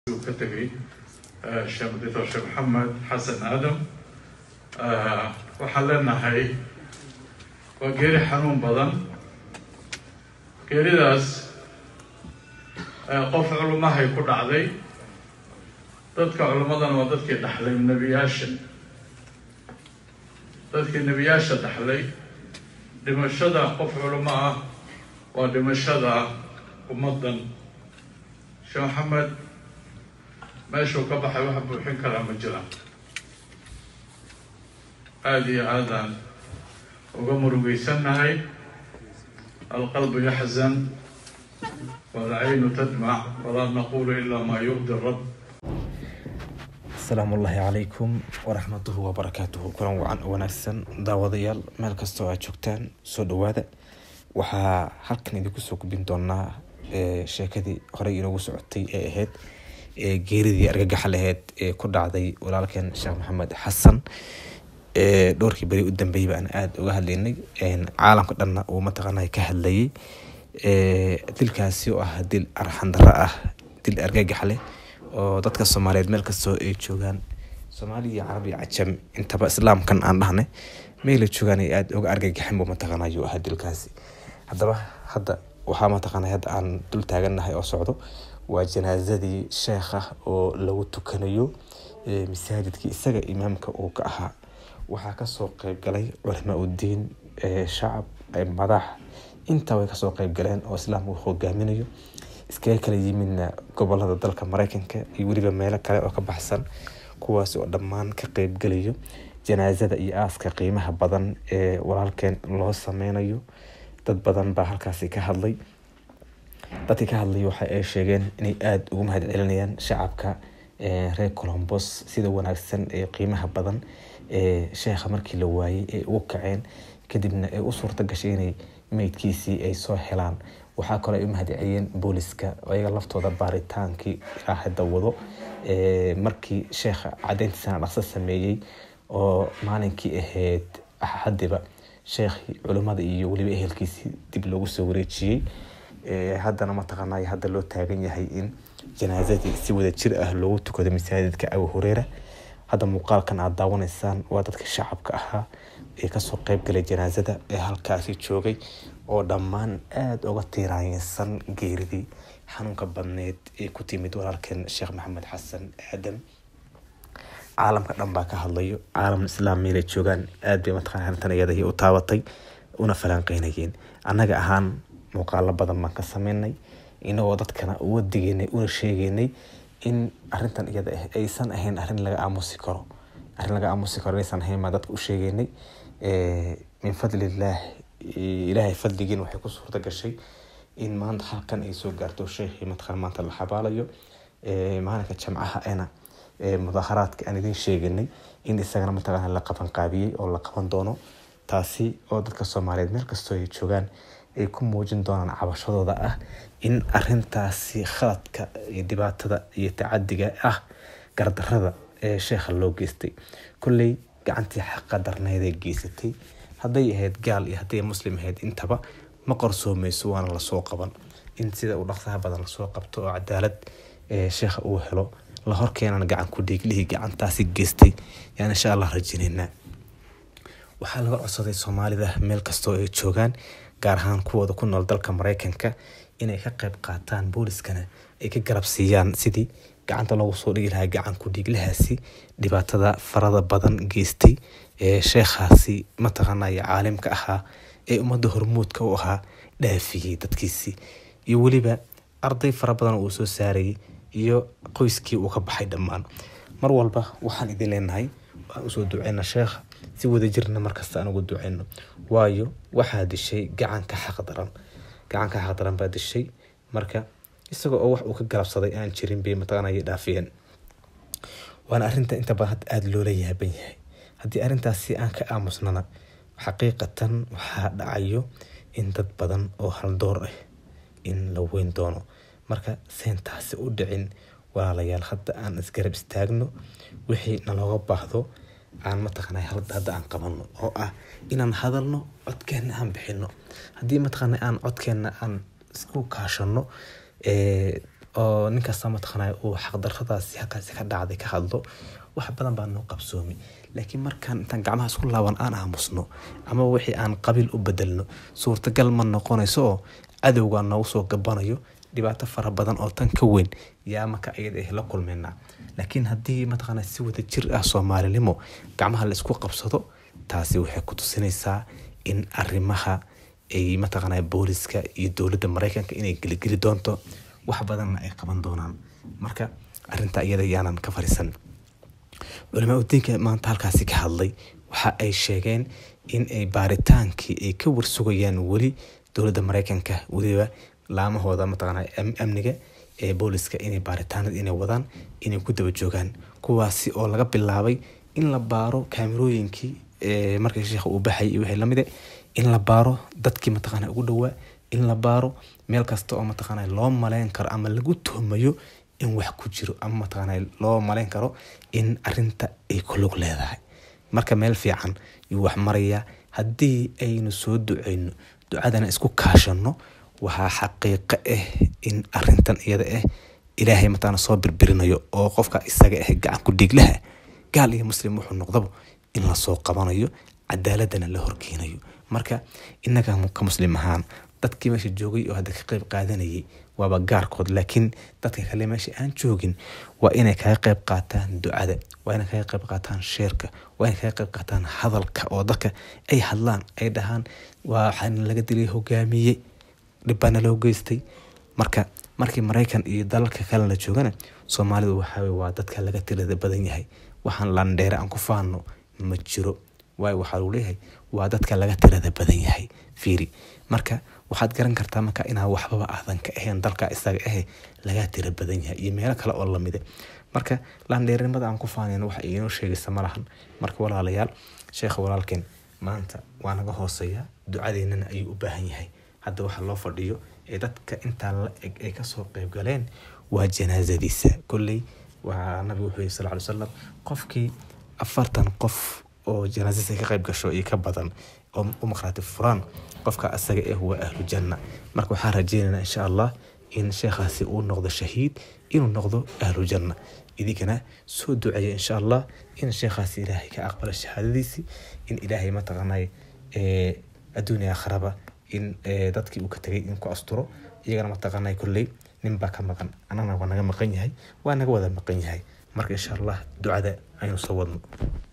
ka tegay sheekh doctor sheekh maxamed xasan aadam waxaan leenahay waa geeri xanuun badan geeridaas qof culummahay ku dhacday dadka culummadana waa dadkii dhaxlay nebiyaasha dadkii nebiyaasha dhaxlay dhimashada qof culummo ah waa dhimashada ummaddan sheekh maxamed meeshuu ka baxay wax buuxin karaa ma jiraan aada iyo aadaan uga murugeysannahay alqalbu yaxzan walcaynu tadmac walaa naqulu ilaa maa yurdi rab asalaamu ullaahi calaykum waraxmatuhu wabarakaatuhu kulan wacan wanaagsan daawadayaal meel kastoo aad joogtaan soo dhawaada waxaa halkan idinku soo gubin doonaa sheekadii horey inoogu socotay ee ahayd geeridii argagaxa laheyd ee ku dhacday walaalkeen sheekh maxamed xasan dhowrkii beri u dambeeyay baan aada uga hadlaynay caalamka dhanna uu mataqaana ka hadlayay dilkaasi oo ah dil arxandaro ah dil argagax leh oo dadka soomaaliyeed meel kastoo ay joogaan soomaali iyo carabi cajam intaba islaamkan aan dhahnay meela joogaan ay aada uga argagaxin buu mataqaana ayuu ahaa dilkaasi haddaba hadda waxaa mataqaana hadda aan dul taagannahay oo socdo waa janaasadii sheekha oo lagu tukanayo masaajidkii isaga imaamka uu ka ahaa waxaa kasoo qeyb galay culamaa udiin shacab madax intaa way kasoo qeyb galeen oo islaamka hogaaminayo iskaga kala yimidna gobolada dalka mareykanka iyo weliba meelo kale oo ka baxsan kuwaas oo dhammaan ka qeybgalayo janaasada iyo aaska qiimaha badan ee walaalkeen loo sameynayo dad badan baa halkaasi ka hadlay dadkii ka hadlay waxa ay sheegeen inay aada ugu mahad celinayaan shacabka reer colombos sida wanaagsan ee qiimaha badan ee sheekha markii la waayey ay ugu kaceen kadibna ay u suurta gashay inay meydkiisii ay soo helaan waxaa kaloo ay u mahad celiyeen booliska ayaga laftooda baaritaankii ilaa hadda wado markii sheekha cadeyntiisana dhaqso sameeyey oo maalinkii ahayd axadiba sheekhii culimmada iyo weliba ehelkiisii dib loogu soo wareejiyey haddana mataqaanay hadda loo taagan yahay in janaasadii si wada jir ah loogu tukado masaajidka abu hureera hadda muuqaalkan aada daawanaysaan waa dadka shacabka ahaa ee kasoo qeyb galay janaasada ee halkaasi joogay oo dhammaan aada uga tiiraayeysan geeridii xanuunka badneed ee ku timid walaalkeen sheekh maxamed xasan aadam caalamka dhan baa ka hadlayo caalam islaam meelay joogaan aada bay mataqana arrintan iyada u taabatay una falanqeynayeen annaga ahaan muuqaalo badan baan ka sameynay inagoo dadkana uga digeynay una sheegeynay in arintan iyada ah aysan ahayn arrin laga aamusi karo arrin laga aamusi karo inaysan ahayn baan dadka u sheegeynay min fadlillaah ilaahay fadligiin waxay ku suurta gashay in maanta halkan ay soo gaarto sheekhii mataqaan maanta la xabaalayo maalinka jamcaha ena mudaharaadka aan idin sheeganay in isagana mataqaana la qaban qaabiyey oo la qaban doono taasi oo dadka soomaaliyeed meel kastoo ay joogaan ay ku muujin doonaan cabashadooda ah in arintaasi khaladka iyo dhibaatada iyo tacadiga ah gardarada ee sheekha loo geystay kolley gacantii xaqa darnayday geysatay hadday ahayd gaal iyo hadday muslim ahayd intaba ma qorsoomeyso waana lasoo qaban in sida uu dhaqsaha badan lasoo qabto oo cadaalad sheekha uu helo la horkeenana gacan ku dhiiglihii gacantaasi geystay yaan insha allah rajineynaa waxaa laga codsaday soomaalida meel kastoo ay joogaan gaar ahaan kuwooda ku nool dalka mareykanka inay ka qeyb qaataan booliskana ay ka garab siiyaan sidii gacanta loogu soo dhigi lahaa gacan ku dhiiglahaasi dhibaatada farada badan geystay ee sheekhaasi mataqaanaya caalimka ahaa ee ummadda hormuudka u ahaa dhaafiyey dadkiisii iyo weliba arday fara badan uu soo saarayay iyo qoyskii uu ka baxay dhammaan mar walba waxaan idin leenahay waxaan usoo duceyna sheekha si wadajirna markasta aan ugu duceyno waayo waxaa dishay gacanka xaqdaran gacanka xaqdaran baa dishay marka isagoo oo wax uu ka galabsaday aan jirin bay mataqaanaya dhaafiyeen waana arrinta inta badan hadda aada loola yaaban yahay haddii arrintaasi aan ka aamusnana xaqiiqatan waxaa dhacayo in dad badan oo haldoor ah in la weyn doono marka seentaasi u dhicin walaalayaal hadda aan isgarab istaagno wixii nalooga baahdo aan mataqaana hadda aan qabano oo ah inaan hadalno codkeena aan bixino haddii mataqaana aan codkeena aan isku kaashano oo ninkasta mataqaanaa uu xaqdarradaasi halkaasi ka dhacday ka hadlo wax badan baa noo qabsoomi laakiin markaan intaan gacmaha isku laaban aan aamusno ama wixii aan qabiil u bedelno suurtagal ma noqonayso oo cadowgaa noogu soo gabanayo dhibaato fara badan oo tan ka weyn yaa marka iyada ah la kulmaynaa laakiin haddii mataqaanaa si wada jir ah soomaalinimo gacmaha la isku qabsado taasi waxay ku tusinaysaa in arrimaha ay mataqaanaa booliska iyo dowladda maraykanka inay geligeli doonto wax badanna ay qaban doonaan marka arrinta iyada yaanan ka fariisan culamaa udiinka maanta halkaasi ka hadlay waxa ay sheegeen in ay baaritaankii ay ka warsugayaan weli dowladda maraykanka weliba laamahooda mataqaanaa amniga ee booliska inay baaritaanada inay wadaan inay ku daba joogaan kuwaasi oo laga bilaabay in la baaro kaamirooyinkii markii sheekha uu baxay iyo wixii lamide in la baaro dadkii mataqaanaa ugu dhowaa in la baaro meel kasta oo mataqaanaa loo maleyn karo ama lagu tuhmayo in wax ku jiro ama mataqaanaa loo maleyn karo in arinta ay ku lug leedahay marka meel fiican yuu wax marayaa haddii aynu soo duceyno ducadana isku kaashano waxaa xaqiiqo ah in arintan iyada ah ilaahay mataqaana soo birbirinayo oo qofka isaga ah gacan ku dhiiglaha gaal iyo muslim wuxuu noqdaba in lasoo qabanayo cadaaladana la horkeenayo marka inaga ka muslim ahaan dadkii meesha joogay oo hadda ka qeyb qaadanayay waaba gaarkood laakiin dadka kale meesha aan joogin waa inay kaga qeyb qaataan ducada waa inay kaga qeyb qaataan sheerka waa inay kaga qeyb qaataan hadalka oo dadka ay hadlaan ay dhahaan waxaana laga dilay hogaamiye dhibbaana loo geystay marka markii maraykan iyo dalalka kale la joogana soomaalidu waxaa waa dadka laga tirada badan yahay waxaan landheere aan ku faano ma jiro waayo waxaa lagu leeyahay waa dadka laga tirada badan yahay fiiri marka waxaad garan kartaa marka inaa waxbaba aadan ka ahayn dalka isaga ahe laga tira badan yahay iyo meelo kale oo lamide marka landheernimada aan ku faanayn wax inoo sheegaysa ma lahan marka walaalayaal sheekha walaalkeen maanta waa naga hooseeya ducadeennana ayuu u baahan yahay hadda waxa loo fadhiyo ee dadka intaa la eg ay kasoo qeyb galeen waa janaasadiisa kolley waa nabigu wuxuu yihi sal ly salam qofkii afartan qof oo janaasadiisa ka qeyb gasho iyo ka badan oo u maqraati furaan qofka asaga eh waa ahlu janna marka waxaan rajeynaynaa insha allah in sheekhaasi uu noqdo shahiid inuu noqdo ahlu janna idinkana soo duceeya insha allah in sheekhaasi ilaahay ka aqbalo shahaadadiisii in ilaahay mataqaanay adduunya akhraba in dadkii uu ka tegay in ku asturo iyagana mataqaanay kolley nin baa ka maqan annagana waa naga maqan yahay waa naga wada maqan yahay marka insha allah ducada aynu soo wadno